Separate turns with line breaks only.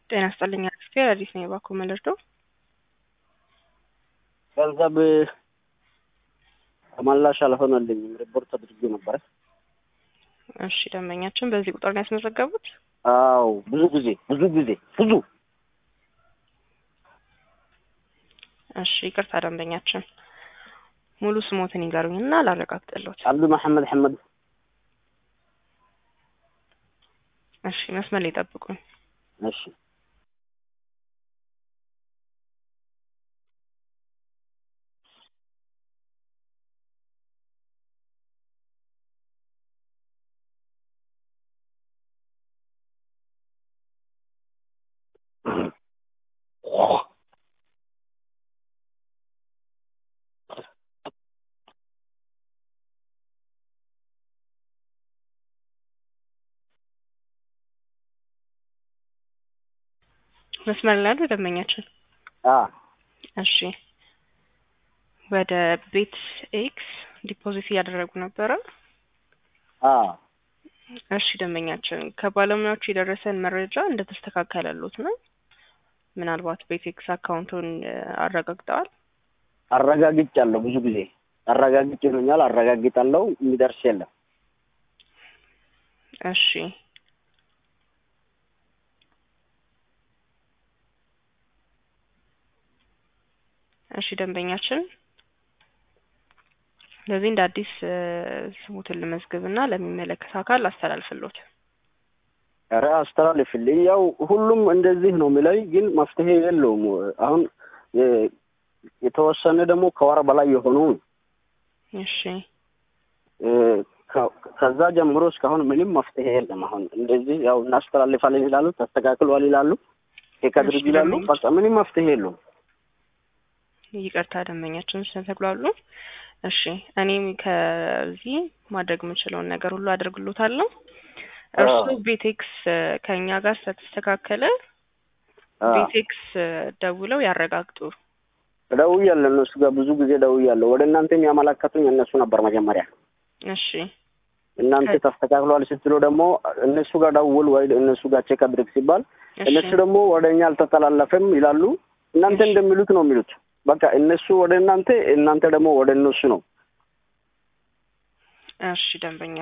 ጤና ይስጥልኝ አክስቴ አዲስ ነኝ። እባክዎ መልእክቶ
ገንዘብ ተመላሽ አልሆነልኝም። ሪፖርት አድርጌ ነበረ።
እሺ ደንበኛችን በዚህ ቁጥር ነው ያስመዘገቡት?
አዎ ብዙ ጊዜ ብዙ ጊዜ ብዙ
እሺ ይቅርታ ደንበኛችን ሙሉ ስሞትን ይንገሩኝና ላረጋግጥልዎት።
አብዱ መሐመድ ሐመድ
እሺ መስመር ላይ ይጠብቁኝ።
እሺ
መስመር ላይ ያሉ ደንበኛችን
አ
እሺ ወደ ቤት ኤክስ ዲፖዚት እያደረጉ ነበረ።
አ
እሺ ደንበኛችን ከባለሙያዎቹ የደረሰን መረጃ እንደተስተካከለሎት ነው። ምናልባት ቤት ኤክስ አካውንቱን እ አረጋግጠዋል?
አረጋግጫለሁ። ብዙ ጊዜ አረጋግጭ ይሉኛል። አረጋግጣለሁ። የሚደርስ የለም።
እሺ እሺ ደንበኛችን ስለዚህ እንደ አዲስ እ ስሙትን ልመዝግብና ለሚመለከት አካል አስተላልፍሎት።
ኧረ አስተላልፍልኝ። ያው ሁሉም እንደዚህ ነው የሚለኝ፣ ግን መፍትሄ የለውም። አሁን የ- የተወሰነ ደግሞ ከወር በላይ የሆኑ
እሺ
እ ከ- ከዛ ጀምሮ እስካሁን ምንም መፍትሄ የለም። አሁን እንደዚህ ያው እናስተላልፋለን ይላሉ፣ ተስተካክሏል ይላሉ፣ ቼክ አድርግ
እሺ፣
ይላሉ።
ደንበኛ-
በቃ ምንም መፍትሄ የለውም።
ይቅርታ ደንበኛችን ስለተግሏሉ። እሺ እኔም ከዚህ ማድረግ የምችለውን ነገር ሁሉ አደርግሎታለሁ። እርሱ
አዎ።
ቤቴክስ እ ከእኛ ጋር ስለተስተካከለ
አ
ቤቴክስ እ ደውለው ያረጋግጡ።
ደውያለሁ፣ እነሱ ጋር ብዙ ጊዜ ደውያለሁ። ወደ እናንተ የሚያመላከቱኝ እነሱ ነበር መጀመሪያ።
እሺ
እናንተ
ከ-
ተስተካክሏል ስትሉ ደግሞ እነሱ ጋር ደውል ወይ እነሱ ጋር ቼክ አድርግ ሲባል
እሺ
እነሱ ደግሞ ወደ እኛ አልተተላለፈም ይላሉ። እናንተ
እሺ።
እንደሚሉት ነው የሚሉት። በቃ እነሱ ወደ እናንተ፣ እናንተ ደግሞ ወደ እነሱ ነው።
እሺ ደንበኛ